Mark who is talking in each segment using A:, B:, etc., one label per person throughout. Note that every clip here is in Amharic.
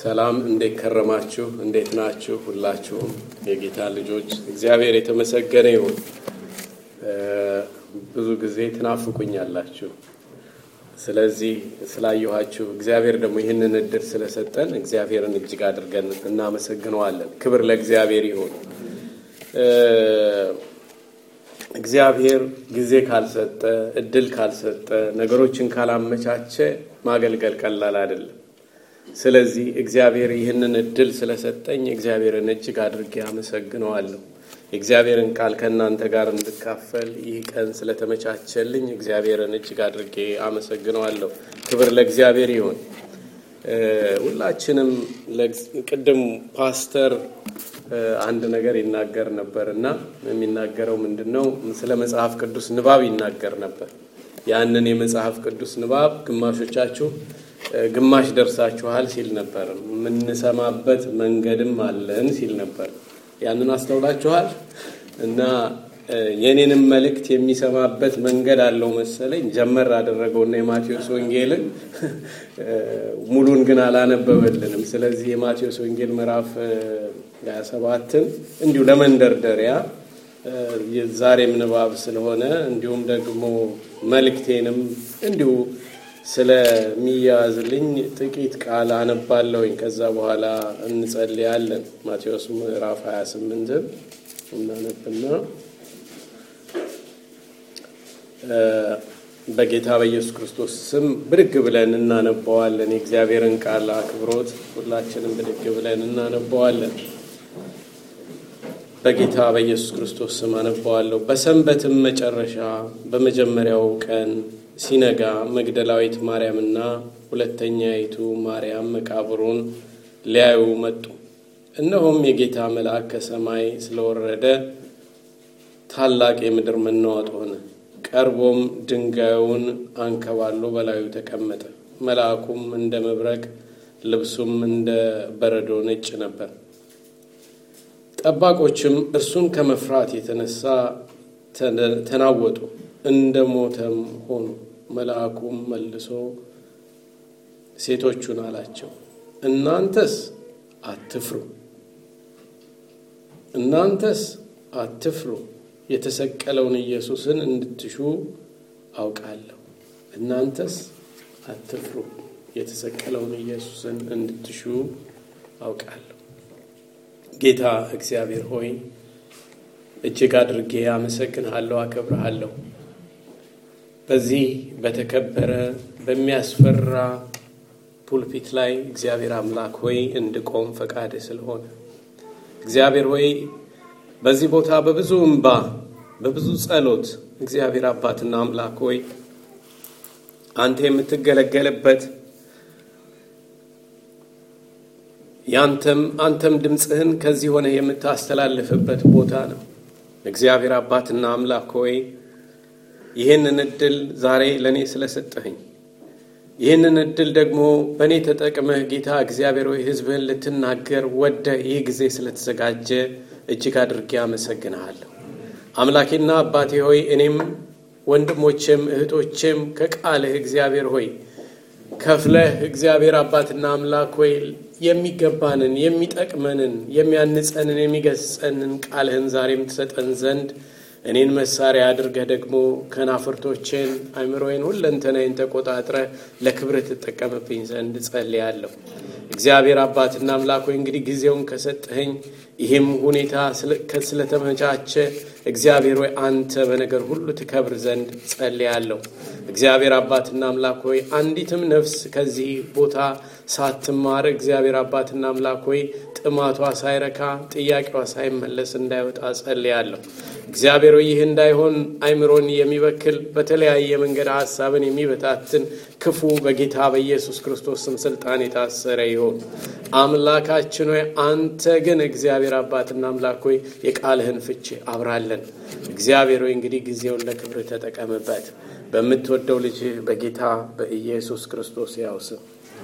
A: ሰላም፣ እንዴት ከረማችሁ? እንዴት ናችሁ? ሁላችሁም የጌታ ልጆች እግዚአብሔር የተመሰገነ ይሁን። ብዙ ጊዜ ትናፍቁኛላችሁ። ስለዚህ ስላየኋችሁ እግዚአብሔር ደግሞ ይህንን እድል ስለሰጠን እግዚአብሔርን እጅግ አድርገን እናመሰግነዋለን። ክብር ለእግዚአብሔር ይሁን። እግዚአብሔር ጊዜ ካልሰጠ፣ እድል ካልሰጠ፣ ነገሮችን ካላመቻቸ ማገልገል ቀላል አይደለም። ስለዚህ እግዚአብሔር ይህንን እድል ስለሰጠኝ እግዚአብሔርን እጅግ አድርጌ አመሰግነዋለሁ። የእግዚአብሔርን ቃል ከእናንተ ጋር እንድካፈል ይህ ቀን ስለተመቻቸልኝ እግዚአብሔርን እጅግ አድርጌ አመሰግነዋለሁ። ክብር ለእግዚአብሔር ይሁን። ሁላችንም ቅድም ፓስተር አንድ ነገር ይናገር ነበር እና የሚናገረው ምንድን ነው? ስለ መጽሐፍ ቅዱስ ንባብ ይናገር ነበር። ያንን የመጽሐፍ ቅዱስ ንባብ ግማሾቻችሁ ግማሽ ደርሳችኋል ሲል ነበር። የምንሰማበት መንገድም አለን ሲል ነበር። ያንን አስተውላችኋል? እና የኔንም መልእክት የሚሰማበት መንገድ አለው መሰለኝ። ጀመር አደረገውና የማቴዎስ ወንጌልን ሙሉን ግን አላነበበልንም። ስለዚህ የማቴዎስ ወንጌል ምዕራፍ 27ን እንዲሁ ለመንደርደሪያ ዛሬም ንባብ ስለሆነ እንዲሁም ደግሞ መልእክቴንም እንዲሁ ስለሚያዝልኝ ጥቂት ቃል አነባለሁኝ። ከዛ በኋላ እንጸልያለን። ማቴዎስ ምዕራፍ 28ን እናነብና በጌታ በኢየሱስ ክርስቶስ ስም ብድግ ብለን እናነበዋለን። የእግዚአብሔርን ቃል አክብሮት ሁላችንም ብድግ ብለን እናነበዋለን። በጌታ በኢየሱስ ክርስቶስ ስም አነበዋለሁ። በሰንበትም መጨረሻ በመጀመሪያው ቀን ሲነጋ መግደላዊት ማርያምና ሁለተኛይቱ ማርያም መቃብሩን ሊያዩ መጡ። እነሆም የጌታ መልአክ ከሰማይ ስለወረደ ታላቅ የምድር መናወጥ ሆነ። ቀርቦም ድንጋዩን አንከባሎ በላዩ ተቀመጠ። መልአኩም እንደ መብረቅ፣ ልብሱም እንደ በረዶ ነጭ ነበር። ጠባቆችም እርሱን ከመፍራት የተነሳ ተናወጡ፣ እንደ ሞተም ሆኑ። መልአኩም መልሶ ሴቶቹን አላቸው፣ እናንተስ አትፍሩ፣ እናንተስ አትፍሩ። የተሰቀለውን ኢየሱስን እንድትሹ አውቃለሁ። እናንተስ አትፍሩ፣ የተሰቀለውን ኢየሱስን እንድትሹ አውቃለሁ። ጌታ እግዚአብሔር ሆይ እጅግ አድርጌ አመሰግንሃለሁ፣ አከብርሃለሁ። በዚህ በተከበረ በሚያስፈራ ፑልፒት ላይ እግዚአብሔር አምላክ ሆይ እንድቆም ፈቃድ ስለሆነ እግዚአብሔር ሆይ በዚህ ቦታ በብዙ እንባ በብዙ ጸሎት እግዚአብሔር አባትና አምላክ ሆይ አንተ የምትገለገልበት ያንተም አንተም ድምፅህን ከዚህ ሆነ የምታስተላልፍበት ቦታ ነው። እግዚአብሔር አባትና አምላክ ሆይ ይህንን እድል ዛሬ ለእኔ ስለሰጠኸኝ ይህንን እድል ደግሞ በእኔ ተጠቅመህ ጌታ እግዚአብሔር ሆይ ሕዝብህን ልትናገር ወደ ይህ ጊዜ ስለተዘጋጀ እጅግ አድርጌ አመሰግንሃለሁ። አምላኬና አባቴ ሆይ እኔም ወንድሞቼም እህቶቼም ከቃልህ እግዚአብሔር ሆይ ከፍለህ እግዚአብሔር አባትና አምላክ ሆይ የሚገባንን የሚጠቅመንን የሚያንጸንን የሚገስጸንን ቃልህን ዛሬም ትሰጠን ዘንድ እኔን መሳሪያ አድርገህ ደግሞ ከናፍርቶቼን አእምሮዬን ሁለንተናዬን ተቆጣጥረህ ለክብርህ ትጠቀምብኝ ዘንድ ጸልያለሁ። እግዚአብሔር አባትና አምላክ ሆይ እንግዲህ ጊዜውን ከሰጠኸኝ ይህም ሁኔታ ስለተመቻቸ እግዚአብሔር ሆይ አንተ በነገር ሁሉ ትከብር ዘንድ ጸልያለሁ። እግዚአብሔር አባትና አምላክ ሆይ አንዲትም ነፍስ ከዚህ ቦታ ሳትማር እግዚአብሔር አባትና አምላክ ሆይ ጥማቷ ሳይረካ ጥያቄዋ ሳይመለስ እንዳይወጣ ጸልያለሁ። እግዚአብሔር ሆይ ይህ እንዳይሆን አይምሮን የሚበክል በተለያየ መንገድ ሀሳብን የሚበታትን ክፉ በጌታ በኢየሱስ ክርስቶስ ስም ስልጣን የታሰረ ይሆን። አምላካችን ሆይ አንተ ግን እግዚአብሔር አባትና አምላክ ሆይ የቃልህን ፍቺ አብራለን። እግዚአብሔር ሆይ እንግዲህ ጊዜውን ለክብር ተጠቀምበት። በምትወደው ልጅ በጌታ በኢየሱስ ክርስቶስ ያው ስም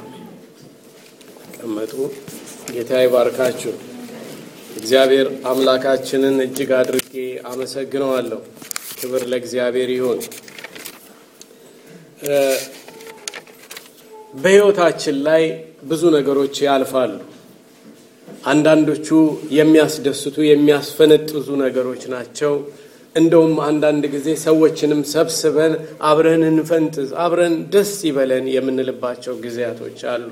A: ተቀመጡ። ጌታ ይባርካችሁ። እግዚአብሔር አምላካችንን እጅግ አድርጌ አመሰግነዋለሁ። ክብር ለእግዚአብሔር ይሁን። በሕይወታችን ላይ ብዙ ነገሮች ያልፋሉ። አንዳንዶቹ የሚያስደስቱ የሚያስፈነጥዙ ነገሮች ናቸው። እንደውም አንዳንድ ጊዜ ሰዎችንም ሰብስበን አብረን እንፈንጥዝ፣ አብረን ደስ ይበለን የምንልባቸው ጊዜያቶች አሉ።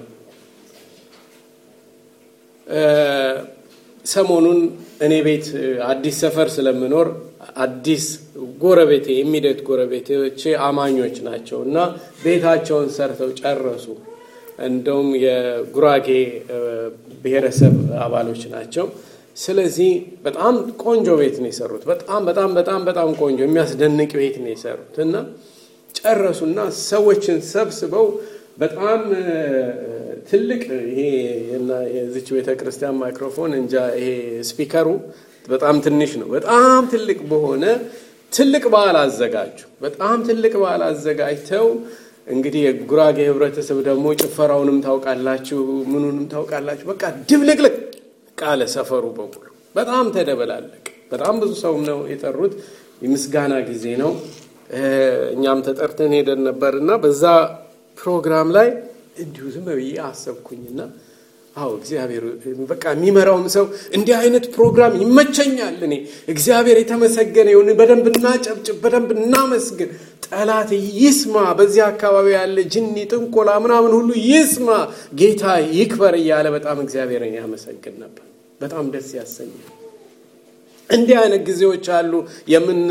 A: ሰሞኑን እኔ ቤት አዲስ ሰፈር ስለምኖር አዲስ ጎረቤቴ የሚደት ጎረቤቶቼ አማኞች ናቸው እና ቤታቸውን ሰርተው ጨረሱ። እንደውም የጉራጌ ብሔረሰብ አባሎች ናቸው። ስለዚህ በጣም ቆንጆ ቤት ነው የሰሩት። በጣም በጣም በጣም በጣም ቆንጆ የሚያስደንቅ ቤት ነው የሰሩት እና ጨረሱና ሰዎችን ሰብስበው በጣም ትልቅ ይሄ የዚች ቤተ ክርስቲያን ማይክሮፎን እንጃ ይሄ ስፒከሩ በጣም ትንሽ ነው። በጣም ትልቅ በሆነ ትልቅ በዓል አዘጋጁ። በጣም ትልቅ በዓል አዘጋጅተው እንግዲህ የጉራጌ ህብረተሰብ ደግሞ ጭፈራውንም ታውቃላችሁ፣ ምኑንም ታውቃላችሁ። በቃ ድብልቅልቅ ቃለ ሰፈሩ በሙሉ በጣም ተደበላለቅ። በጣም ብዙ ሰውም ነው የጠሩት። የምስጋና ጊዜ ነው። እኛም ተጠርተን ሄደን ነበር እና በዛ ፕሮግራም ላይ እንዲሁ ዝም ብዬ አሰብኩኝና አዎ እግዚአብሔር በቃ የሚመራውም ሰው እንዲህ አይነት ፕሮግራም ይመቸኛል። እኔ እግዚአብሔር የተመሰገነ ይሁን። በደንብ እናጨብጭብ፣ በደንብ እናመስግን። ጠላት ይስማ፣ በዚህ አካባቢ ያለ ጅኒ፣ ጥንቆላ ምናምን ሁሉ ይስማ፣ ጌታ ይክበር እያለ በጣም እግዚአብሔርን ያመሰግን ነበር። በጣም ደስ ያሰኛል። እንዲህ አይነት ጊዜዎች አሉ። የምን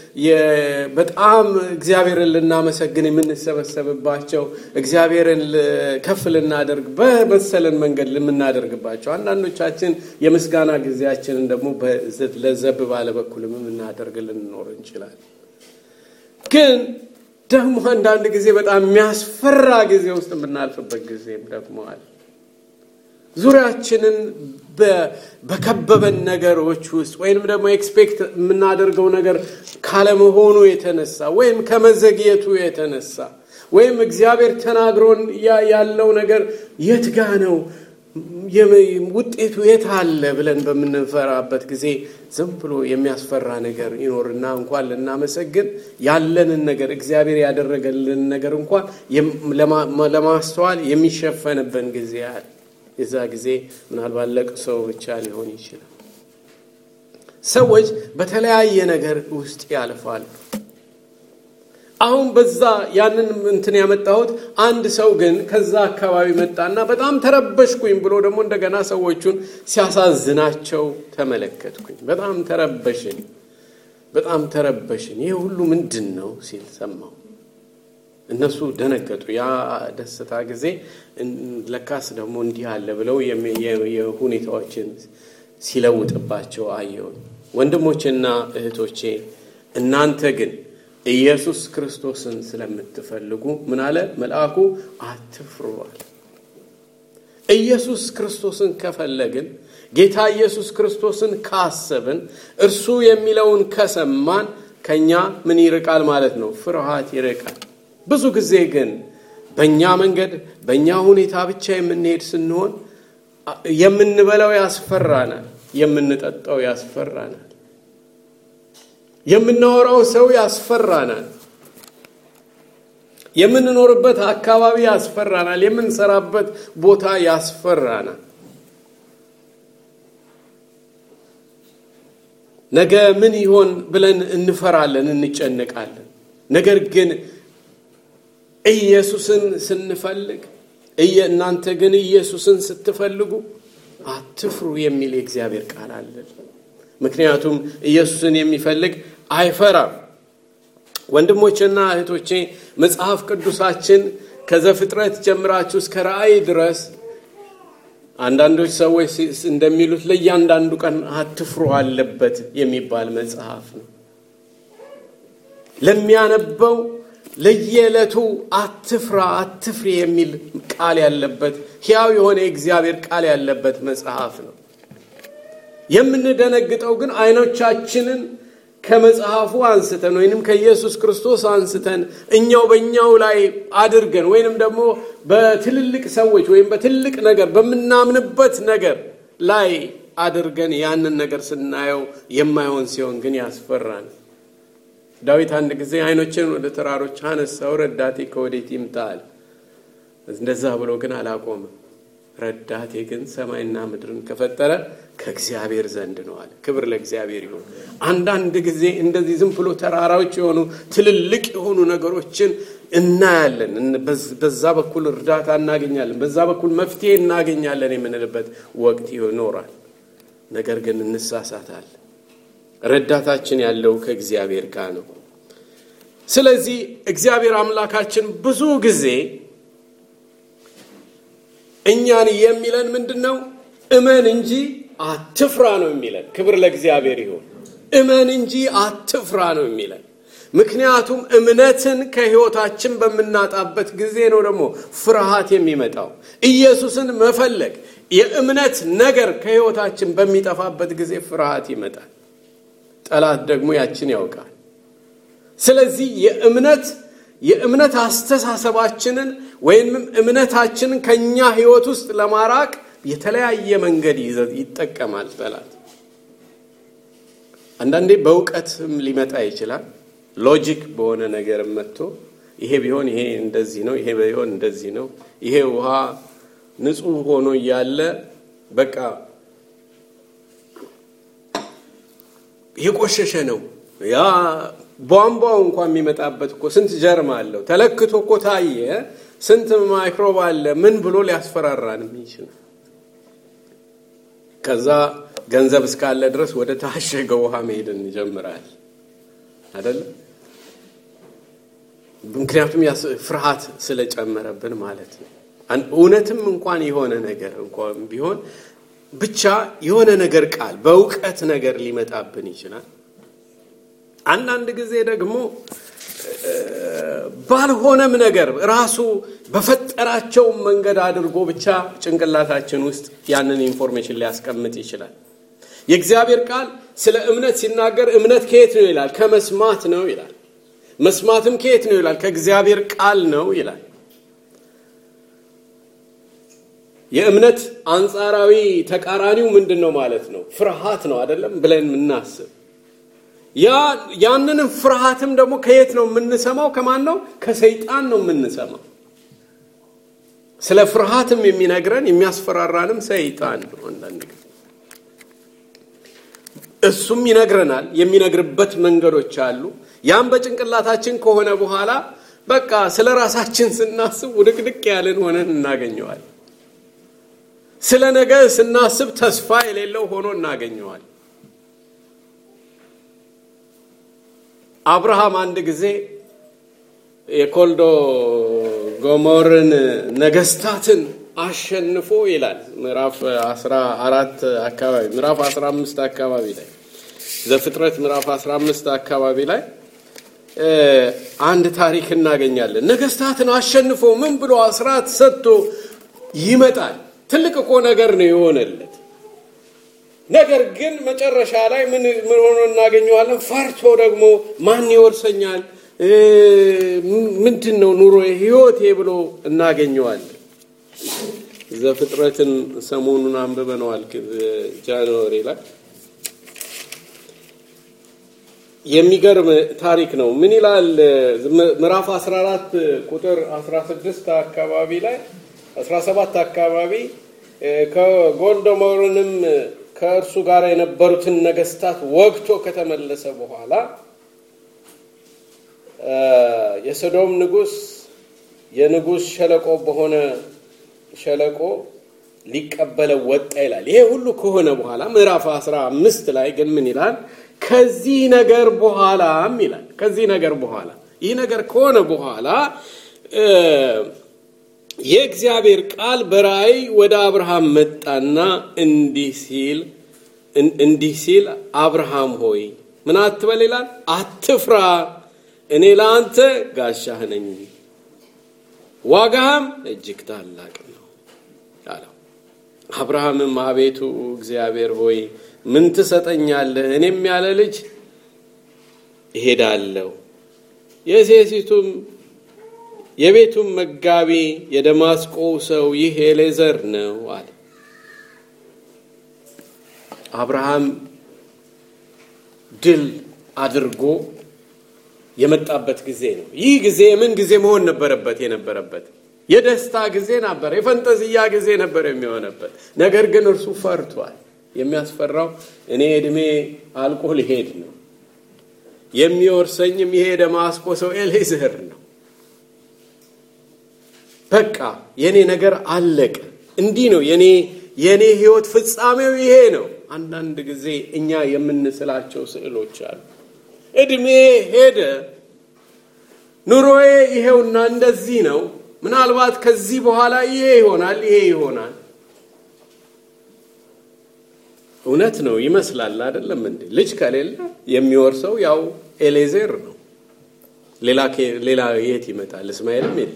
A: በጣም እግዚአብሔርን ልናመሰግን የምንሰበሰብባቸው እግዚአብሔርን ከፍ ልናደርግ በመሰለን መንገድ የምናደርግባቸው፣ አንዳንዶቻችን የምስጋና ጊዜያችንን ደግሞ ለዘብ ባለ በኩልም የምናደርግ ልንኖር እንችላለን። ግን ደግሞ አንዳንድ ጊዜ በጣም የሚያስፈራ ጊዜ ውስጥ የምናልፍበት ጊዜም ደግሞ አለ። ዙሪያችንን በከበበን ነገሮች ውስጥ ወይንም ደግሞ ኤክስፔክት የምናደርገው ነገር ካለመሆኑ የተነሳ ወይም ከመዘግየቱ የተነሳ ወይም እግዚአብሔር ተናግሮን ያለው ነገር የት ጋ ነው ውጤቱ የት አለ ብለን በምንፈራበት ጊዜ ዝም ብሎ የሚያስፈራ ነገር ይኖርና እንኳን ልናመሰግን ያለንን ነገር እግዚአብሔር ያደረገልን ነገር እንኳን ለማስተዋል የሚሸፈንብን ጊዜ አለ። የዛ ጊዜ ምናልባት ለቅሶ ብቻ ሊሆን ይችላል። ሰዎች በተለያየ ነገር ውስጥ ያልፋሉ። አሁን በዛ ያንን እንትን ያመጣሁት አንድ ሰው ግን ከዛ አካባቢ መጣና በጣም ተረበሽኩኝ ብሎ ደግሞ እንደገና ሰዎቹን ሲያሳዝናቸው ተመለከትኩኝ። በጣም ተረበሽን፣ በጣም ተረበሽን። ይህ ሁሉ ምንድን ነው ሲል ሰማሁ። እነሱ ደነገጡ። ያ ደስታ ጊዜ ለካስ ደግሞ እንዲህ አለ ብለው የሁኔታዎችን ሲለውጥባቸው አየሁኝ። ወንድሞቼና እህቶቼ እናንተ ግን ኢየሱስ ክርስቶስን ስለምትፈልጉ ምን አለ መልአኩ? አትፍሩ አለ። ኢየሱስ ክርስቶስን ከፈለግን ጌታ ኢየሱስ ክርስቶስን ካሰብን እርሱ የሚለውን ከሰማን ከኛ ምን ይርቃል ማለት ነው? ፍርሃት ይርቃል። ብዙ ጊዜ ግን በእኛ መንገድ በእኛ ሁኔታ ብቻ የምንሄድ ስንሆን የምንበላው ያስፈራናል፣ የምንጠጣው ያስፈራናል፣ የምናወራው ሰው ያስፈራናል፣ የምንኖርበት አካባቢ ያስፈራናል፣ የምንሰራበት ቦታ ያስፈራናል። ነገ ምን ይሆን ብለን እንፈራለን፣ እንጨነቃለን። ነገር ግን ኢየሱስን ስንፈልግ እናንተ ግን ኢየሱስን ስትፈልጉ አትፍሩ የሚል የእግዚአብሔር ቃል አለን። ምክንያቱም ኢየሱስን የሚፈልግ አይፈራም። ወንድሞቼና እህቶቼ መጽሐፍ ቅዱሳችን ከዘፍጥረት ጀምራችሁ እስከ ራእይ ድረስ አንዳንዶች ሰዎች እንደሚሉት ለእያንዳንዱ ቀን አትፍሩ አለበት የሚባል መጽሐፍ ነው። ለሚያነበው ለየዕለቱ አትፍራ አትፍሪ የሚል ቃል ያለበት ሕያው የሆነ የእግዚአብሔር ቃል ያለበት መጽሐፍ ነው። የምንደነግጠው ግን አይኖቻችንን ከመጽሐፉ አንስተን ወይንም ከኢየሱስ ክርስቶስ አንስተን እኛው በእኛው ላይ አድርገን ወይንም ደግሞ በትልልቅ ሰዎች ወይም በትልቅ ነገር በምናምንበት ነገር ላይ አድርገን ያንን ነገር ስናየው የማይሆን ሲሆን ግን ያስፈራን። ዳዊት አንድ ጊዜ አይኖችን ወደ ተራሮች አነሳው፣ ረዳቴ ከወዴት ይምጣል? እንደዛ ብሎ ግን አላቆምም። ረዳቴ ግን ሰማይና ምድርን ከፈጠረ ከእግዚአብሔር ዘንድ ነው አለ። ክብር ለእግዚአብሔር ይሁን። አንዳንድ ጊዜ እንደዚህ ዝም ብሎ ተራራዎች የሆኑ ትልልቅ የሆኑ ነገሮችን እናያለን። በዛ በኩል እርዳታ እናገኛለን፣ በዛ በኩል መፍትሄ እናገኛለን የምንልበት ወቅት ይኖራል። ነገር ግን እንሳሳታለን። ረዳታችን ያለው ከእግዚአብሔር ጋር ነው። ስለዚህ እግዚአብሔር አምላካችን ብዙ ጊዜ እኛን የሚለን ምንድን ነው? እመን እንጂ አትፍራ ነው የሚለን። ክብር ለእግዚአብሔር ይሁን። እመን እንጂ አትፍራ ነው የሚለን። ምክንያቱም እምነትን ከሕይወታችን በምናጣበት ጊዜ ነው ደግሞ ፍርሃት የሚመጣው። ኢየሱስን መፈለግ የእምነት ነገር ከሕይወታችን በሚጠፋበት ጊዜ ፍርሃት ይመጣል። ጠላት ደግሞ ያችን ያውቃል። ስለዚህ የእምነት የእምነት አስተሳሰባችንን ወይም እምነታችንን ከኛ ሕይወት ውስጥ ለማራቅ የተለያየ መንገድ ይጠቀማል ጠላት። አንዳንዴ በእውቀትም ሊመጣ ይችላል። ሎጂክ በሆነ ነገር መጥቶ ይሄ ቢሆን ይሄ እንደዚህ ነው፣ ይሄ ቢሆን እንደዚህ ነው፣ ይሄ ውሃ ንጹሕ ሆኖ እያለ በቃ የቆሸሸ ነው ያ ቧንቧው እንኳን የሚመጣበት እኮ ስንት ጀርም አለው ተለክቶ እኮ ታየ፣ ስንት ማይክሮብ አለ ምን ብሎ ሊያስፈራራንም ይችላል። ከዛ ገንዘብ እስካለ ድረስ ወደ ታሸገ ውሃ መሄድ እንጀምራል አይደለም። ምክንያቱም ፍርሃት ስለጨመረብን ማለት ነው። እውነትም እንኳን የሆነ ነገር እንኳን ቢሆን ብቻ የሆነ ነገር ቃል በእውቀት ነገር ሊመጣብን ይችላል። አንዳንድ ጊዜ ደግሞ ባልሆነም ነገር ራሱ በፈጠራቸው መንገድ አድርጎ ብቻ ጭንቅላታችን ውስጥ ያንን ኢንፎርሜሽን ሊያስቀምጥ ይችላል። የእግዚአብሔር ቃል ስለ እምነት ሲናገር እምነት ከየት ነው ይላል? ከመስማት ነው ይላል። መስማትም ከየት ነው ይላል? ከእግዚአብሔር ቃል ነው ይላል። የእምነት አንጻራዊ ተቃራኒው ምንድን ነው ማለት ነው? ፍርሃት ነው አይደለም ብለን የምናስብ ያንንም ፍርሃትም ደግሞ ከየት ነው የምንሰማው? ከማን ነው? ከሰይጣን ነው የምንሰማው። ስለ ፍርሃትም የሚነግረን የሚያስፈራራንም ሰይጣን ነው። አንዳንድ ጊዜ እሱም ይነግረናል። የሚነግርበት መንገዶች አሉ። ያም በጭንቅላታችን ከሆነ በኋላ በቃ ስለ ራሳችን ስናስብ ውድቅድቅ ያለን ሆነን እናገኘዋል። ስለ ነገ ስናስብ ተስፋ የሌለው ሆኖ እናገኘዋል። አብርሃም አንድ ጊዜ የኮልዶ ጎሞርን ነገስታትን አሸንፎ ይላል ምዕራፍ 14 አካባቢ ምዕራፍ 15 አካባቢ ላይ ዘፍጥረት ምዕራፍ 15 አካባቢ ላይ አንድ ታሪክ እናገኛለን። ነገስታትን አሸንፎ ምን ብሎ አስራት ሰጥቶ ይመጣል። ትልቅ እኮ ነገር ነው የሆነለት። ነገር ግን መጨረሻ ላይ ምን ሆኖ እናገኘዋለን? ፈርቶ ደግሞ ማን ይወርሰኛል፣ ምንድን ነው ኑሮ ህይወቴ ብሎ እናገኘዋለን። ዘፍጥረትን ሰሞኑን አንብበነዋል ጃንዋሪ ላይ የሚገርም ታሪክ ነው። ምን ይላል? ምዕራፍ 14 ቁጥር 16 አካባቢ ላይ 17 አካባቢ ከጎልዶሞርንም ከእርሱ ጋር የነበሩትን ነገስታት ወግቶ ከተመለሰ በኋላ የሰዶም ንጉስ የንጉስ ሸለቆ በሆነ ሸለቆ ሊቀበለው ወጣ ይላል። ይሄ ሁሉ ከሆነ በኋላ ምዕራፍ 15 ላይ ግን ምን ይላል? ከዚህ ነገር በኋላም ይላል ከዚህ ነገር በኋላ ይህ ነገር ከሆነ በኋላ የእግዚአብሔር ቃል በራእይ ወደ አብርሃም መጣና እንዲህ ሲል እንዲህ ሲል አብርሃም ሆይ ምን አትበል ይላል፣ አትፍራ፣ እኔ ለአንተ ጋሻህ ነኝ፣ ዋጋህም እጅግ ታላቅ ነው አለው። አብርሃምም አቤቱ እግዚአብሔር ሆይ ምን ትሰጠኛለህ? እኔም ያለ ልጅ እሄዳለሁ፣ የሴቲቱም የቤቱም መጋቢ የደማስቆው ሰው ይህ ኤሌዘር ነው አለ። አብርሃም ድል አድርጎ የመጣበት ጊዜ ነው። ይህ ጊዜ ምን ጊዜ መሆን ነበረበት? የነበረበት የደስታ ጊዜ ነበር፣ የፈንጠዝያ ጊዜ ነበር የሚሆነበት። ነገር ግን እርሱ ፈርቷል። የሚያስፈራው እኔ እድሜ አልቆ ሊሄድ ነው፣ የሚወርሰኝም ይሄ ደማስቆ ሰው ኤሌዝር ነው። በቃ የኔ ነገር አለቀ። እንዲህ ነው የኔ የኔ ህይወት ፍጻሜው ይሄ ነው። አንዳንድ ጊዜ እኛ የምንስላቸው ስዕሎች አሉ። እድሜ ሄደ፣ ኑሮዬ ይሄውና እንደዚህ ነው። ምናልባት ከዚህ በኋላ ይሄ ይሆናል፣ ይሄ ይሆናል። እውነት ነው ይመስላል አይደለም እንዴ? ልጅ ከሌለ የሚወርሰው ያው ኤሌዜር ነው። ሌላ ሌላ የት ይመጣል? እስማኤልም የለ።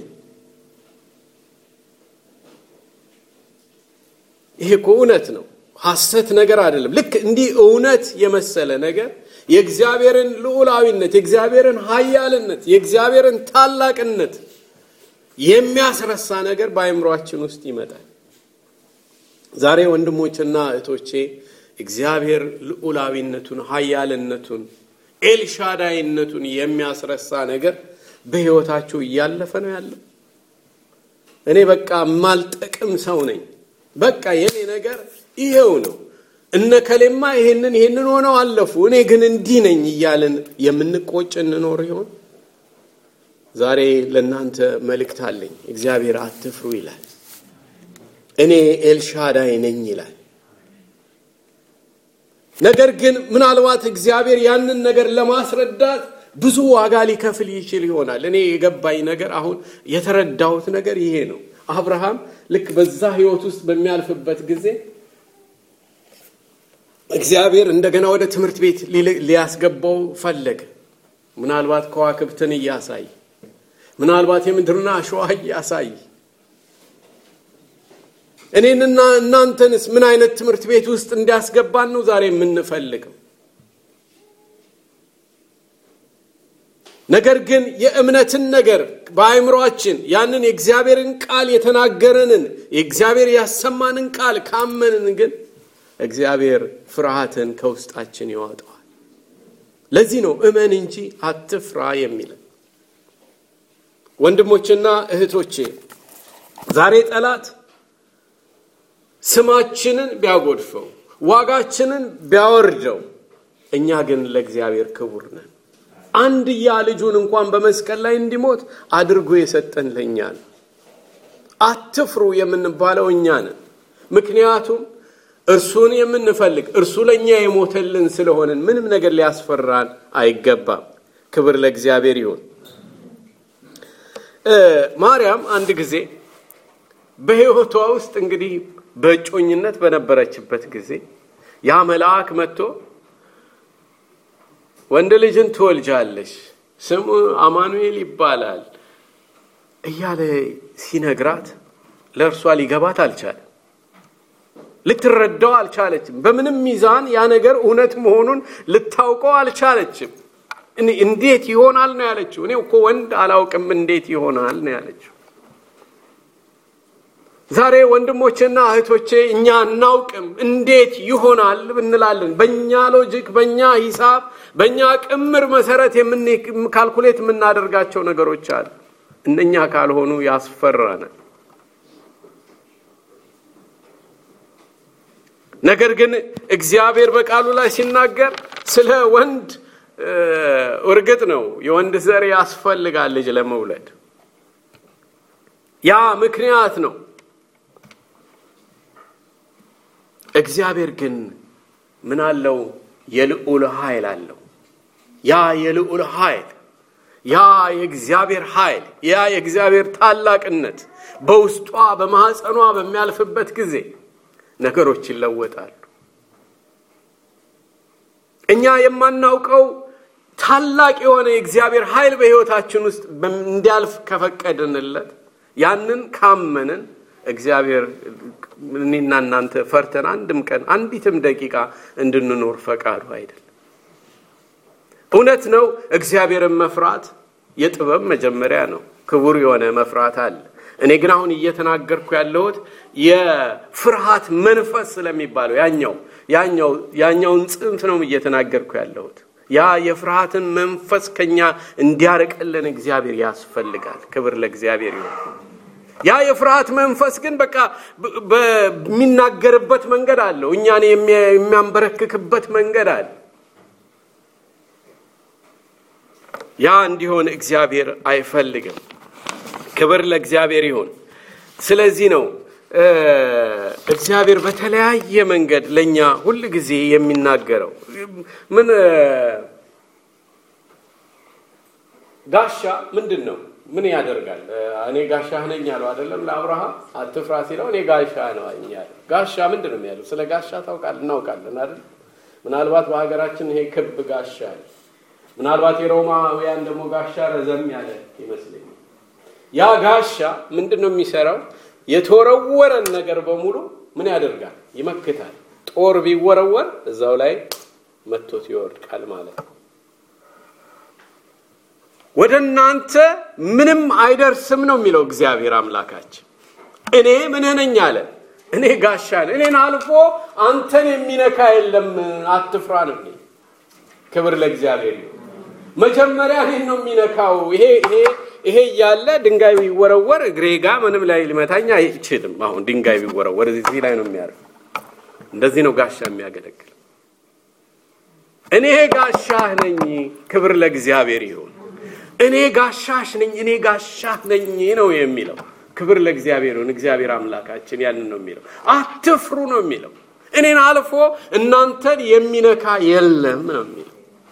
A: ይሄ እኮ እውነት ነው፣ ሐሰት ነገር አይደለም። ልክ እንዲህ እውነት የመሰለ ነገር የእግዚአብሔርን ልዑላዊነት፣ የእግዚአብሔርን ኃያልነት፣ የእግዚአብሔርን ታላቅነት የሚያስረሳ ነገር በአእምሯችን ውስጥ ይመጣል። ዛሬ ወንድሞችና እህቶቼ እግዚአብሔር ልዑላዊነቱን፣ ኃያልነቱን፣ ኤልሻዳይነቱን የሚያስረሳ ነገር በሕይወታችሁ እያለፈ ነው ያለው። እኔ በቃ የማልጠቅም ሰው ነኝ፣ በቃ የኔ ነገር ይሄው ነው፣ እነ ከሌማ ይሄንን ይሄንን ሆነው አለፉ፣ እኔ ግን እንዲህ ነኝ እያልን የምንቆጭ እንኖር ይሆን? ዛሬ ለእናንተ መልእክት አለኝ። እግዚአብሔር አትፍሩ ይላል። እኔ ኤልሻዳይ ነኝ ይላል። ነገር ግን ምናልባት እግዚአብሔር ያንን ነገር ለማስረዳት ብዙ ዋጋ ሊከፍል ይችል ይሆናል። እኔ የገባኝ ነገር አሁን የተረዳሁት ነገር ይሄ ነው። አብርሃም ልክ በዛ ሕይወት ውስጥ በሚያልፍበት ጊዜ እግዚአብሔር እንደገና ወደ ትምህርት ቤት ሊያስገባው ፈለገ። ምናልባት ከዋክብትን እያሳይ ምናልባት የምድርና አሸዋ እያሳይ እኔንና እናንተንስ ምን አይነት ትምህርት ቤት ውስጥ እንዲያስገባን ነው ዛሬ የምንፈልገው? ነገር ግን የእምነትን ነገር በአእምሯችን ያንን የእግዚአብሔርን ቃል የተናገረንን የእግዚአብሔር ያሰማንን ቃል ካመንን ግን እግዚአብሔር ፍርሃትን ከውስጣችን ያወጣዋል። ለዚህ ነው እመን እንጂ አትፍራ የሚለን። ወንድሞችና እህቶቼ ዛሬ ጠላት ስማችንን ቢያጎድፈው ዋጋችንን ቢያወርደው፣ እኛ ግን ለእግዚአብሔር ክቡር ነን። አንድያ ልጁን እንኳን በመስቀል ላይ እንዲሞት አድርጎ የሰጠን ለእኛ ነው። አትፍሩ የምንባለው እኛ ነን። ምክንያቱም እርሱን የምንፈልግ እርሱ ለእኛ የሞተልን ስለሆንን ምንም ነገር ሊያስፈራን አይገባም። ክብር ለእግዚአብሔር ይሁን። ማርያም አንድ ጊዜ በሕይወቷ ውስጥ እንግዲህ በእጮኝነት በነበረችበት ጊዜ ያ መልአክ መጥቶ ወንድ ልጅን ትወልጃለሽ፣ ስሙ አማኑኤል ይባላል እያለ ሲነግራት ለእርሷ ሊገባት አልቻለም። ልትረዳው አልቻለችም። በምንም ሚዛን ያ ነገር እውነት መሆኑን ልታውቀው አልቻለችም። እንዴት ይሆናል ነው ያለችው። እኔ እኮ ወንድ አላውቅም እንዴት ይሆናል ነው ያለችው። ዛሬ ወንድሞቼና እህቶቼ እኛ እናውቅም እንዴት ይሆናል እንላለን። በእኛ ሎጂክ፣ በእኛ ሂሳብ፣ በእኛ ቅምር መሰረት ካልኩሌት የምናደርጋቸው ነገሮች አሉ። እነኛ ካልሆኑ ያስፈራናል። ነገር ግን እግዚአብሔር በቃሉ ላይ ሲናገር ስለ ወንድ እርግጥ ነው የወንድ ዘር ያስፈልጋል ልጅ ለመውለድ ያ ምክንያት ነው። እግዚአብሔር ግን ምን አለው? የልዑል ኃይል አለው። ያ የልዑል ኃይል ያ የእግዚአብሔር ኃይል ያ የእግዚአብሔር ታላቅነት በውስጧ በማኅፀኗ በሚያልፍበት ጊዜ ነገሮች ይለወጣሉ። እኛ የማናውቀው ታላቅ የሆነ የእግዚአብሔር ኃይል በሕይወታችን ውስጥ እንዲያልፍ ከፈቀድንለት ያንን ካመንን እግዚአብሔር እኔና እናንተ ፈርተን አንድም ቀን አንዲትም ደቂቃ እንድንኖር ፈቃዱ አይደለም። እውነት ነው። እግዚአብሔርን መፍራት የጥበብ መጀመሪያ ነው። ክቡር የሆነ መፍራት አለ። እኔ ግን አሁን እየተናገርኩ ያለሁት የፍርሃት መንፈስ ስለሚባለው ያኛው ያኛው ያኛውን ጽንፍ ነው እየተናገርኩ ያለሁት። ያ የፍርሃትን መንፈስ ከኛ እንዲያርቅልን እግዚአብሔር ያስፈልጋል። ክብር ለእግዚአብሔር ይሁን። ያ የፍርሃት መንፈስ ግን በቃ በሚናገርበት መንገድ አለው። እኛን የሚያንበረክክበት መንገድ አለ። ያ እንዲሆን እግዚአብሔር አይፈልግም። ክብር ለእግዚአብሔር ይሁን። ስለዚህ ነው እግዚአብሔር በተለያየ መንገድ ለእኛ ሁል ጊዜ የሚናገረው ምን ጋሻ ምንድን ነው? ምን ያደርጋል? እኔ ጋሻህ ነኝ ያለው አይደለም ለአብርሃም አትፍራ ሲለው እኔ ጋሻ ነው ያለው። ጋሻ ምንድን ነው ያለው? ስለ ጋሻ ታውቃል እናውቃለን አይደል? ምናልባት በሀገራችን ይሄ ክብ ጋሻ ነው። ምናልባት የሮማውያን ደግሞ ጋሻ ረዘም ያለ ይመስለኛል። ያ ጋሻ ምንድን ነው የሚሰራው? የተወረወረን ነገር በሙሉ ምን ያደርጋል? ይመክታል። ጦር ቢወረወር እዛው ላይ መቶት ይወድቃል ማለት ነው። ወደ እናንተ ምንም አይደርስም ነው የሚለው እግዚአብሔር አምላካችን። እኔ ምንህ ነኝ አለ። እኔ ጋሻ ነኝ። እኔን አልፎ አንተን የሚነካ የለም፣ አትፍራ ነው። ክብር ለእግዚአብሔር ነው። መጀመሪያ እኔን ነው የሚነካው። ይሄ ይሄ ይሄ እያለ ድንጋይ ቢወረወር እግሬ ጋ ምንም ላይ ሊመታኝ አይችልም። አሁን ድንጋይ ቢወረወር እዚህ ላይ ነው የሚያርፍ። እንደዚህ ነው ጋሻ የሚያገለግል። እኔ ጋሻህ ነኝ። ክብር ለእግዚአብሔር ይሁን። እኔ ጋሻሽ ነኝ፣ እኔ ጋሻህ ነኝ ነው የሚለው። ክብር ለእግዚአብሔር ይሁን። እግዚአብሔር አምላካችን ያንን ነው የሚለው። አትፍሩ ነው የሚለው። እኔን አልፎ እናንተን የሚነካ የለም ነው የሚለው።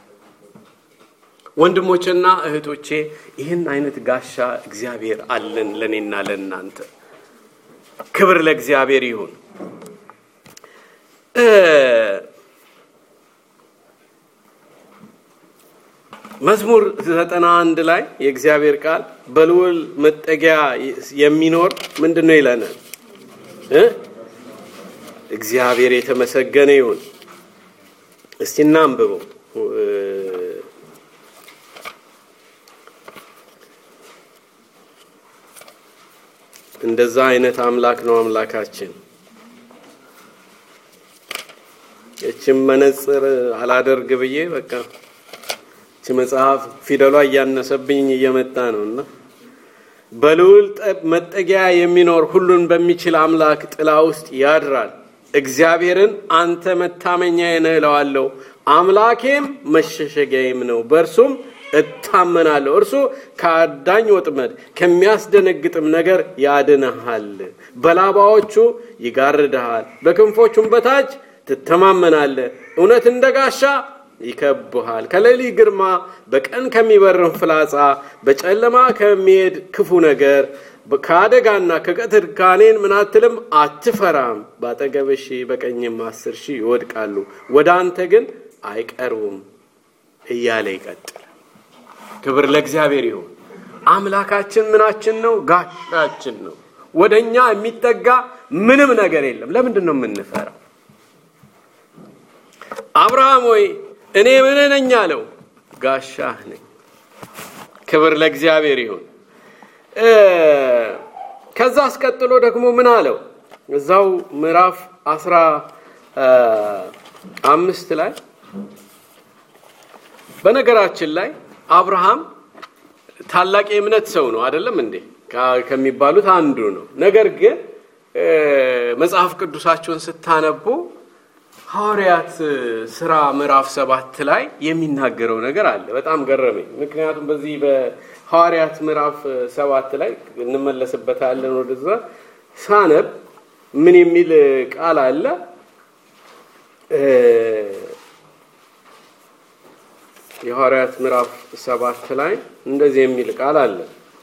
A: ወንድሞችና እህቶቼ ይህን አይነት ጋሻ እግዚአብሔር አለን ለእኔና ለእናንተ። ክብር ለእግዚአብሔር ይሁን። መዝሙር ዘጠና አንድ ላይ የእግዚአብሔር ቃል በልዑል መጠጊያ የሚኖር ምንድን ነው ይለናል? እግዚአብሔር የተመሰገነ ይሁን። እስቲ እናንብበው። እንደዛ አይነት አምላክ ነው አምላካችን። እችም መነጽር አላደርግ ብዬ በቃ እቺ መጽሐፍ ፊደሏ እያነሰብኝ እየመጣ ነው እና በልዑል መጠጊያ የሚኖር ሁሉን በሚችል አምላክ ጥላ ውስጥ ያድራል። እግዚአብሔርን አንተ መታመኛዬ ነህ እለዋለሁ፣ አምላኬም መሸሸጊያዬም ነው፣ በእርሱም እታመናለሁ። እርሱ ከአዳኝ ወጥመድ ከሚያስደነግጥም ነገር ያድንሃል። በላባዎቹ ይጋርድሃል፣ በክንፎቹም በታች ትተማመናለህ። እውነት እንደ ጋሻ ይከብሃል። ከሌሊት ግርማ፣ በቀን ከሚበርም ፍላጻ፣ በጨለማ ከሚሄድ ክፉ ነገር፣ ከአደጋና ከቀትር ጋኔን ምን አትልም አትፈራም። በአጠገብህ ሺህ በቀኝም አስር ሺህ ይወድቃሉ፣ ወደ አንተ ግን አይቀርቡም እያለ ይቀጥላል። ክብር ለእግዚአብሔር ይሁን። አምላካችን ምናችን ነው? ጋሻችን ነው። ወደ እኛ የሚጠጋ ምንም ነገር የለም። ለምንድን ነው የምንፈራው? አብርሃም ሆይ እኔ ምን ነኝ አለው? ጋሻህ ነኝ። ክብር ለእግዚአብሔር ይሁን። ከዛ አስቀጥሎ ደግሞ ምን አለው? እዛው ምዕራፍ አስራ አምስት ላይ በነገራችን ላይ አብርሃም ታላቅ የእምነት ሰው ነው አይደለም እንዴ? ከሚባሉት አንዱ ነው። ነገር ግን መጽሐፍ ቅዱሳቸውን ስታነቡ ሐዋርያት ስራ ምዕራፍ ሰባት ላይ የሚናገረው ነገር አለ። በጣም ገረመኝ። ምክንያቱም በዚህ በሐዋርያት ምዕራፍ ሰባት ላይ እንመለስበታለን። ወደዛ ሳነብ ምን የሚል ቃል አለ? የሐዋርያት ምዕራፍ ሰባት ላይ እንደዚህ የሚል ቃል አለ።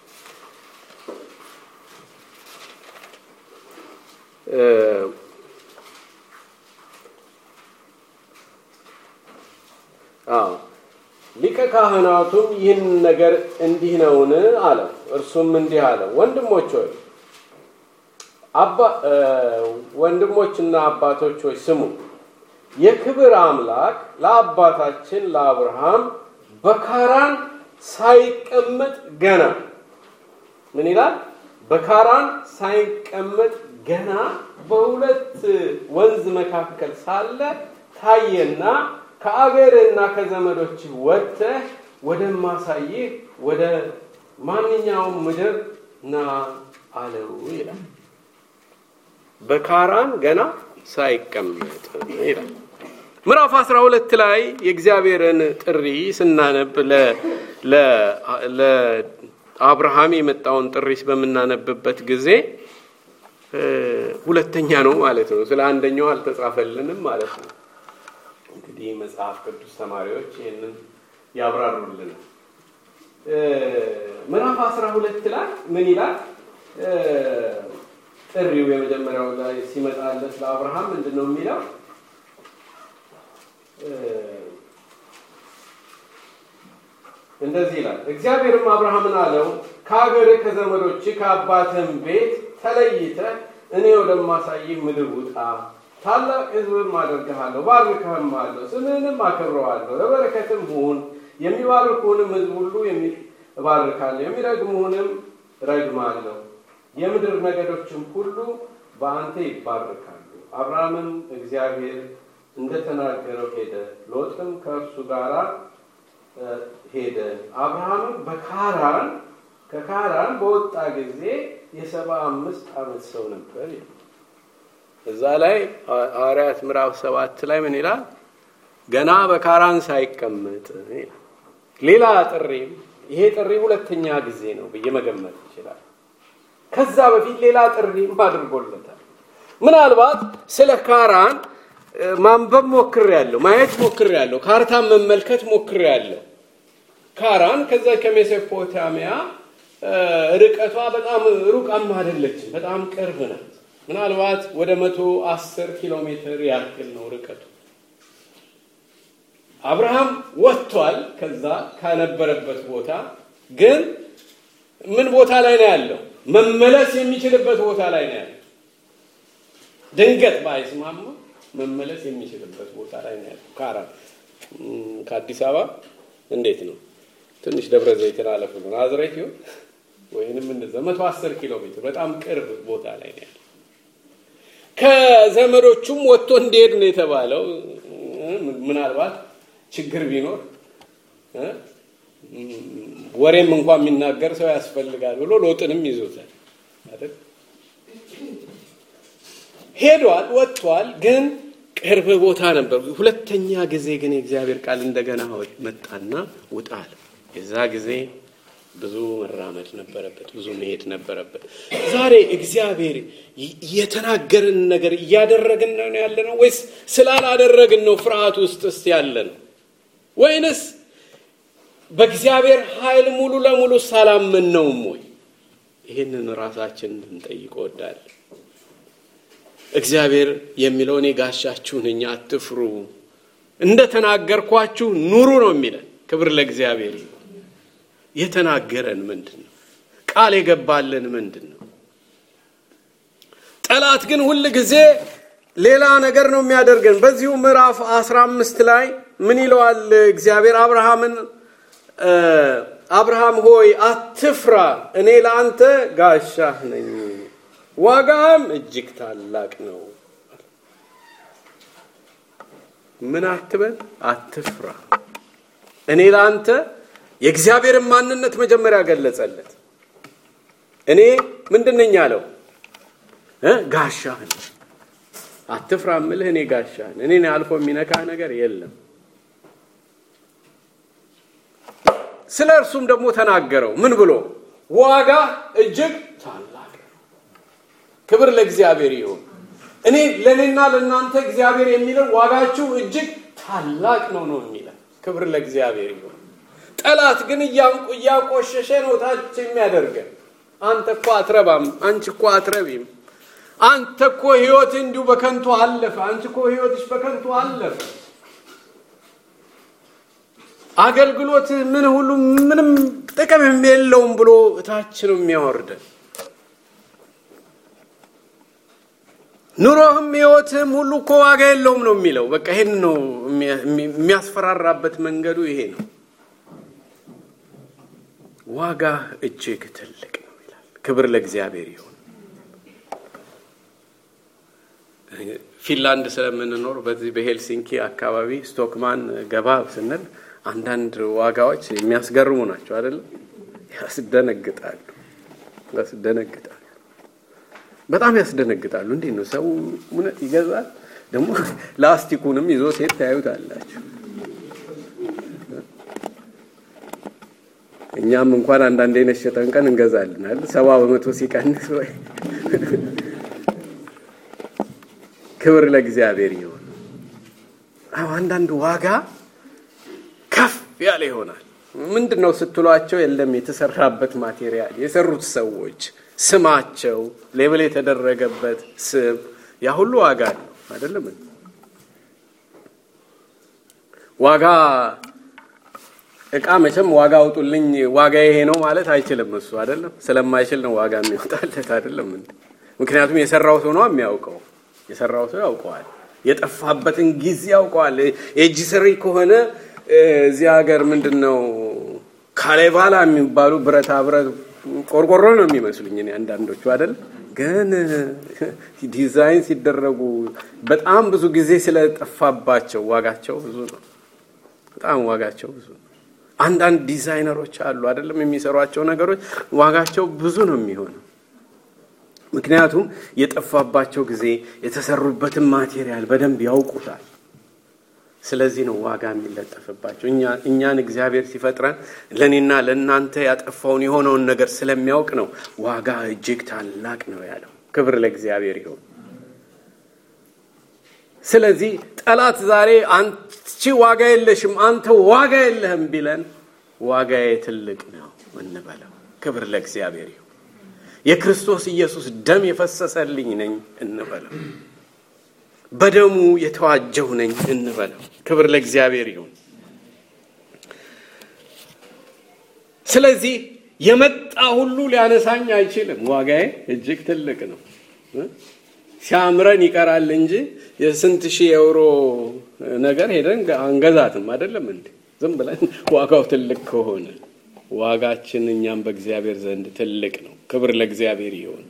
A: አዎ ሊቀ ካህናቱም ይህን ነገር እንዲህ ነውን አለው። እርሱም እንዲህ አለው፣ ወንድሞች ሆይ ወንድሞችና አባቶች ሆይ ስሙ። የክብር አምላክ ለአባታችን ለአብርሃም በካራን ሳይቀመጥ ገና ምን ይላል? በካራን ሳይቀመጥ ገና በሁለት ወንዝ መካከል ሳለ ታየና ከአገርና ከዘመዶች ወጥተህ ወደማሳይህ ወደ ማንኛውም ምድር ና አለው ይላል። በካራን ገና ሳይቀመጥ ይላል። ምዕራፍ 12 ላይ የእግዚአብሔርን ጥሪ ስናነብ ለአብርሃም የመጣውን ጥሪ በምናነብበት ጊዜ ሁለተኛ ነው ማለት ነው። ስለ አንደኛው አልተጻፈልንም ማለት ነው። እንግዲህ መጽሐፍ ቅዱስ ተማሪዎች ይህንን ያብራሩልናል። ምዕራፍ 12 ላይ ምን ይላል? ጥሪው የመጀመሪያው ላይ ሲመጣለት ለአብርሃም ምንድን ነው የሚለው? እንደዚህ ይላል። እግዚአብሔርም አብርሃምን አለው ከሀገርህ ከዘመዶች ከአባትህም ቤት ተለይተህ እኔ ወደማሳይህ ምድር ውጣ፣ ታላቅ ሕዝብም አደርግሃለሁ፣ ባርክህም አለሁ፣ ስምህንም አከብረዋለሁ፣ ለበረከትም ሁን። የሚባርኩህንም ሕዝብ ሁሉ እባርካለሁ፣ የሚረግሙህንም ረግማለሁ። የምድር ነገዶችም ሁሉ በአንተ ይባርካሉ። አብርሃምም እግዚአብሔር እንደተናገረው ሄደ፣ ሎጥም ከእርሱ ጋር ሄደ። አብርሃምም በካራን ከካራን በወጣ ጊዜ የሰባ አምስት ዓመት ሰው ነበር። እዛ ላይ ሐዋርያት ምዕራፍ ሰባት ላይ ምን ይላል? ገና በካራን ሳይቀመጥ ሌላ ጥሪም ይሄ ጥሪ ሁለተኛ ጊዜ ነው ብዬ መገመት ይችላል። ከዛ በፊት ሌላ ጥሪም አድርጎለታል። ምናልባት ስለ ካራን ማንበብ ሞክሬያለሁ፣ ማየት ሞክሬያለሁ፣ ካርታን መመልከት ሞክሬያለሁ። ካራን ከዛ ከሜሶፖታሚያ ርቀቷ በጣም ሩቃም አይደለችም፣ በጣም ቅርብ ናት። ምናልባት ወደ መቶ አስር ኪሎ ሜትር ያክል ነው ርቀቱ። አብርሃም ወጥቷል ከዛ ከነበረበት ቦታ ግን ምን ቦታ ላይ ነው ያለው? መመለስ የሚችልበት ቦታ ላይ ነው ያለው። ድንገት ባይስማማ መመለስ የሚችልበት ቦታ ላይ ነው ያለው። ካራን ከአዲስ አበባ እንዴት ነው? ትንሽ ደብረ ዘይትን አለፍ ነው ናዝሬት ይሁን ወይንም እንደዛ መቶ አስር ኪሎ ሜትር በጣም ቅርብ ቦታ ላይ ነው ያለው። ከዘመዶቹም ወጥቶ እንዲሄድ ነው የተባለው። ምናልባት ችግር ቢኖር ወሬም እንኳን የሚናገር ሰው ያስፈልጋል ብሎ ሎጥንም ይዞታል አይደል? ሄዷል፣ ወጥቷል፣ ግን ቅርብ ቦታ ነበር። ሁለተኛ ጊዜ ግን የእግዚአብሔር ቃል እንደገና መጣና ውጣ አለ። የዛ ጊዜ ብዙ መራመድ ነበረበት፣ ብዙ መሄድ ነበረበት። ዛሬ እግዚአብሔር የተናገርን ነገር እያደረግን ነው ያለ ነው ወይስ ስላላደረግን ነው ፍርሃት ውስጥ ስ ያለ ነው ወይንስ በእግዚአብሔር ኃይል ሙሉ ለሙሉ ሳላመን ነውም ወይ? ይህንን ራሳችን እንድንጠይቅ እወዳለሁ። እግዚአብሔር የሚለው እኔ ጋሻችሁ ነኝ፣ አትፍሩ፣ እንደ ተናገርኳችሁ ኑሩ ነው የሚለን። ክብር ለእግዚአብሔር። የተናገረን ምንድን ነው? ቃል የገባልን ምንድን ነው? ጠላት ግን ሁል ጊዜ ሌላ ነገር ነው የሚያደርገን። በዚሁ ምዕራፍ አስራ አምስት ላይ ምን ይለዋል እግዚአብሔር አብርሃምን አብርሃም ሆይ አትፍራ፣ እኔ ለአንተ ጋሻህ ነኝ፣ ዋጋህም እጅግ ታላቅ ነው። ምን አትበል፣ አትፍራ፣ እኔ ለአንተ የእግዚአብሔርን ማንነት መጀመሪያ ገለጸለት። እኔ ምንድን ነኝ አለው? ጋሻህ ነኝ። አትፍራ ምልህ እኔ ጋሻህ ነኝ። እኔን አልፎ የሚነካ ነገር የለም። ስለ እርሱም ደግሞ ተናገረው። ምን ብሎ ዋጋ እጅግ ታላቅ ነው። ክብር ለእግዚአብሔር ይሁን። እኔ ለእኔና ለእናንተ እግዚአብሔር የሚለው ዋጋችሁ እጅግ ታላቅ ነው ነው የሚለው። ክብር ለእግዚአብሔር ይሁን። ጠላት ግን እያቆሸሸ ነው ታች የሚያደርገን። አንተ እኮ አትረባም፣ አንቺ እኮ አትረቢም፣ አንተ እኮ ህይወት እንዲሁ በከንቱ አለፈ፣ አንቺ እኮ ህይወትሽ በከንቱ አለፈ አገልግሎት ምን ሁሉ ምንም ጥቅም የለውም ብሎ እታች ነው የሚያወርደን። ኑሮህም ህይወትህም ሁሉ እኮ ዋጋ የለውም ነው የሚለው። በቃ ይሄን ነው የሚያስፈራራበት መንገዱ ይሄ ነው። ዋጋ እጅግ ትልቅ ነው ይላል። ክብር ለእግዚአብሔር ይሁን። ፊንላንድ ስለምንኖር በዚህ በሄልሲንኪ አካባቢ ስቶክማን ገባ ስንል አንዳንድ ዋጋዎች የሚያስገርሙ ናቸው አይደለም? ያስደነግጣሉ፣ ያስደነግጣሉ። በጣም ያስደነግጣሉ። እንዴት ነው ሰው እውነት ይገዛል? ደግሞ ላስቲኩንም ይዞ ሴት ታዩታላችሁ። እኛም እንኳን አንዳንዴ የነሸጠን ቀን እንገዛልናል። ሰባ በመቶ ሲቀንስ ወይ ክብር ለእግዚአብሔር ይሆን። አዎ አንዳንድ ዋጋ ከፍ ያለ ይሆናል። ምንድን ነው ስትሏቸው፣ የለም የተሰራበት ማቴሪያል፣ የሰሩት ሰዎች፣ ስማቸው፣ ሌብል የተደረገበት ስም፣ ያ ሁሉ ዋጋ ነው አይደለም። ዋጋ እቃ መቼም ዋጋ አውጡልኝ ዋጋ ይሄ ነው ማለት አይችልም። እሱ አይደለም ስለማይችል ነው ዋጋ የሚወጣለት አይደለም። ምክንያቱም የሰራው ሰው ነው የሚያውቀው። የሰራው ሰው ያውቀዋል። የጠፋበትን ጊዜ ያውቀዋል። የእጅ ስሪ ከሆነ እዚህ ሀገር ምንድን ነው ካሌቫላ የሚባሉ ብረታ ብረት ቆርቆሮ ነው የሚመስሉኝ እኔ አንዳንዶቹ አይደል ግን ዲዛይን ሲደረጉ በጣም ብዙ ጊዜ ስለጠፋባቸው ዋጋቸው ብዙ ነው። በጣም ዋጋቸው ብዙ ነው። አንዳንድ ዲዛይነሮች አሉ አይደለም የሚሰሯቸው ነገሮች ዋጋቸው ብዙ ነው የሚሆነው። ምክንያቱም የጠፋባቸው ጊዜ የተሰሩበትን ማቴሪያል በደንብ ያውቁታል። ስለዚህ ነው ዋጋ የሚለጠፍባቸው። እኛን እግዚአብሔር ሲፈጥረን ለእኔና ለእናንተ ያጠፋውን የሆነውን ነገር ስለሚያውቅ ነው ዋጋ እጅግ ታላቅ ነው ያለው። ክብር ለእግዚአብሔር ይሁን። ስለዚህ ጠላት ዛሬ አንቺ ዋጋ የለሽም፣ አንተ ዋጋ የለህም ቢለን ዋጋዬ ትልቅ ነው እንበለው። ክብር ለእግዚአብሔር ይሁን። የክርስቶስ ኢየሱስ ደም የፈሰሰልኝ ነኝ እንበለው። በደሙ የተዋጀሁ ነኝ እንበለው። ክብር ለእግዚአብሔር ይሁን። ስለዚህ የመጣ ሁሉ ሊያነሳኝ አይችልም። ዋጋዬ እጅግ ትልቅ ነው። ሲያምረን ይቀራል እንጂ የስንት ሺህ የዩሮ ነገር ሄደን አንገዛትም። አይደለም እንዴ? ዝም ብለን ዋጋው ትልቅ ከሆነ ዋጋችን እኛም በእግዚአብሔር ዘንድ ትልቅ ነው። ክብር ለእግዚአብሔር ይሁን።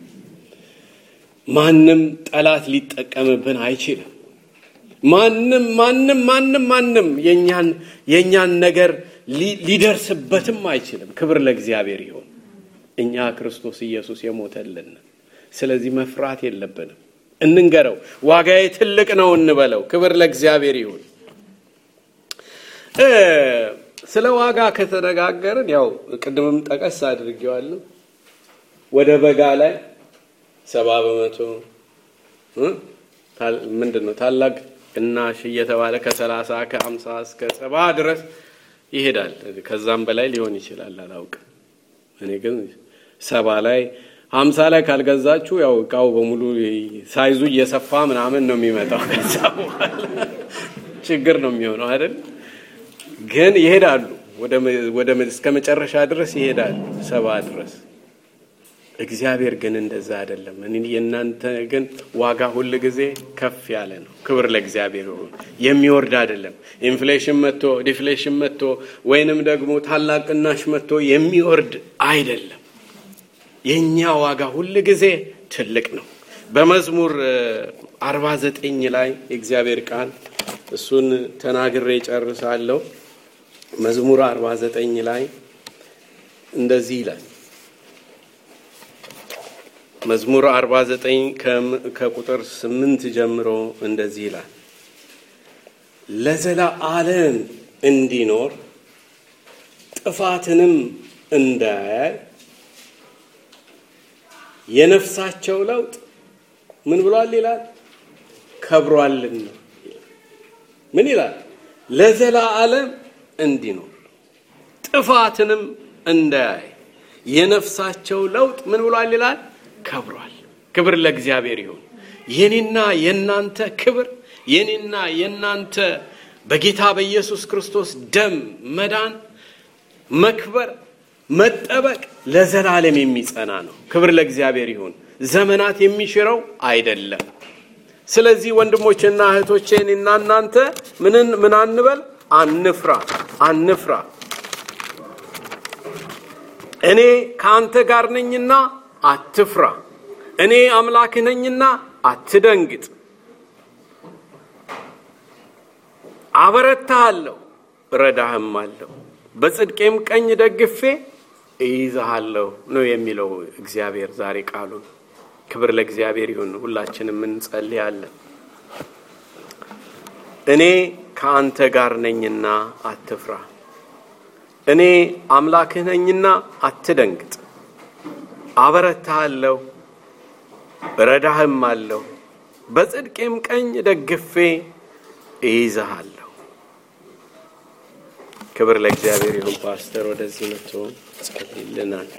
A: ማንም ጠላት ሊጠቀምብን አይችልም። ማንም ማንም ማንም ማንም የኛን የኛን ነገር ሊደርስበትም አይችልም። ክብር ለእግዚአብሔር ይሁን። እኛ ክርስቶስ ኢየሱስ የሞተልን፣ ስለዚህ መፍራት የለብንም። እንንገረው፣ ዋጋዬ ትልቅ ነው እንበለው። ክብር ለእግዚአብሔር ይሁን። ስለ ዋጋ ከተነጋገርን ያው ቅድምም ጠቀስ አድርጌዋለሁ ወደ በጋ ላይ ሰባ በመቶ ምንድን ነው ታላቅ ቅናሽ እየተባለ ከሰላሳ ከአምሳ እስከ ሰባ ድረስ ይሄዳል። ከዛም በላይ ሊሆን ይችላል፣ አላውቅም። እኔ ግን ሰባ ላይ ሀምሳ ላይ ካልገዛችሁ ያው እቃው በሙሉ ሳይዙ እየሰፋ ምናምን ነው የሚመጣው። ከዛ በኋላ ችግር ነው የሚሆነው አይደል? ግን ይሄዳሉ፣ ወደ እስከ መጨረሻ ድረስ ይሄዳሉ፣ ሰባ ድረስ እግዚአብሔር ግን እንደዛ አይደለም። የእናንተ ግን ዋጋ ሁል ጊዜ ከፍ ያለ ነው። ክብር ለእግዚአብሔር ይሁን። የሚወርድ አይደለም። ኢንፍሌሽን መጥቶ ዲፍሌሽን መጥቶ ወይንም ደግሞ ታላቅ ቅናሽ መጥቶ የሚወርድ አይደለም። የእኛ ዋጋ ሁል ጊዜ ትልቅ ነው። በመዝሙር አርባ ዘጠኝ ላይ የእግዚአብሔር ቃል እሱን ተናግሬ ጨርሳለሁ። መዝሙር አርባ ዘጠኝ ላይ እንደዚህ ይላል መዝሙር 49 ከቁጥር 8 ጀምሮ እንደዚህ ይላል። ለዘላለም እንዲኖር ጥፋትንም እንዳያይ የነፍሳቸው ለውጥ ምን ብሏል ይላል? ከብሯልና። ምን ይላል? ለዘላለም እንዲኖር ጥፋትንም እንዳያይ የነፍሳቸው ለውጥ ምን ብሏል ይላል? ከብሯል። ክብር ለእግዚአብሔር ይሁን። የኔና የናንተ ክብር የኔና የናንተ በጌታ በኢየሱስ ክርስቶስ ደም መዳን፣ መክበር፣ መጠበቅ ለዘላለም የሚጸና ነው። ክብር ለእግዚአብሔር ይሁን። ዘመናት የሚሽረው አይደለም። ስለዚህ ወንድሞቼና እህቶቼ እኔና እናንተ ምንን ምን አንበል? አንፍራ፣ አንፍራ። እኔ ከአንተ ጋር ነኝና አትፍራ። እኔ አምላክህ ነኝና አትደንግጥ። አበረታሃለሁ፣ እረዳህም አለሁ፣ በጽድቄም ቀኝ ደግፌ እይዝሃለሁ ነው የሚለው እግዚአብሔር ዛሬ ቃሉን። ክብር ለእግዚአብሔር ይሁን። ሁላችንም እንጸልያለን። እኔ ከአንተ ጋር ነኝና አትፍራ፣ እኔ አምላክህ ነኝና አትደንግጥ። አበረታሃለሁ፣ እረዳህም አለሁ፣ በጽድቄም ቀኝ ደግፌ እይዝሃለሁ። ክብር ለእግዚአብሔር ይሁን። ፓስተር ወደዚህ መጥቶ ጸልይልናል።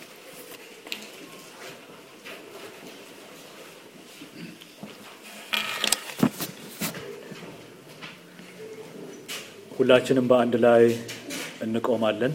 B: ሁላችንም በአንድ ላይ እንቆማለን።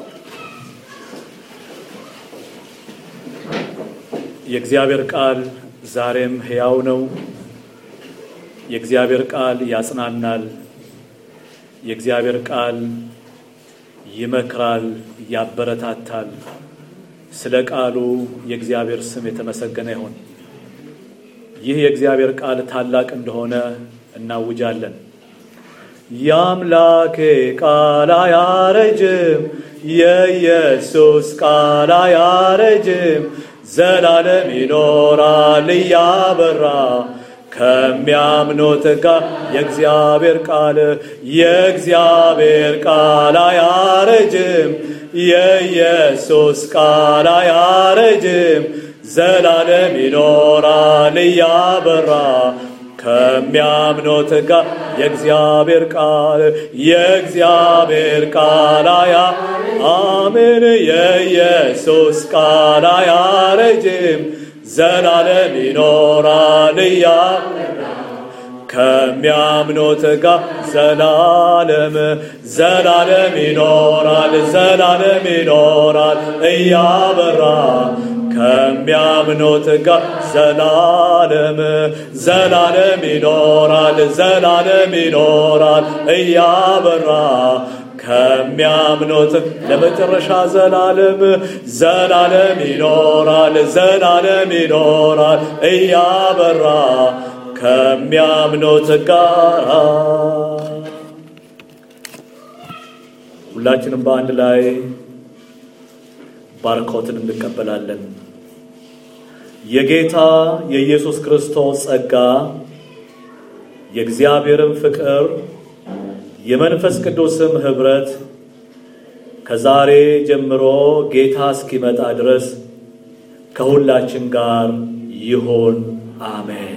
B: የእግዚአብሔር ቃል ዛሬም ሕያው ነው። የእግዚአብሔር ቃል ያጽናናል። የእግዚአብሔር ቃል ይመክራል፣ ያበረታታል። ስለ ቃሉ የእግዚአብሔር ስም የተመሰገነ ይሁን። ይህ የእግዚአብሔር ቃል ታላቅ እንደሆነ እናውጃለን። የአምላኬ ቃል አያረጅም፣ የኢየሱስ ቃል አያረጅም፣ ዘላለም ይኖራል እያበራ ከሚያምኑት ጋር የእግዚአብሔር ቃል የእግዚአብሔር ቃል አያረጅም፣ የኢየሱስ ቃል አያረጅም፣ ዘላለም ይኖራል እያበራ ከሚያምኑት ጋር የእግዚአብሔር ቃል የእግዚአብሔር ቃል አያ አሜን የኢየሱስ ቃል አያረጅም ዘላለም ይኖራል እያ ከሚያምኑት ጋር ዘላለም ዘላለም ይኖራል ዘላለም ይኖራል እያበራ ከሚያምኑት ጋር ዘላለም ዘላለም ይኖራል ዘላለም ይኖራል እያበራ ከሚያምኑት ለመጨረሻ ዘላለም ዘላለም ይኖራል ዘላለም ይኖራል እያበራ ከሚያምኑት ጋር ሁላችንም በአንድ ላይ ባርኮትን እንቀበላለን። የጌታ የኢየሱስ ክርስቶስ ጸጋ የእግዚአብሔርን ፍቅር የመንፈስ ቅዱስም ኅብረት ከዛሬ ጀምሮ ጌታ እስኪመጣ ድረስ ከሁላችን ጋር ይሆን። አሜን።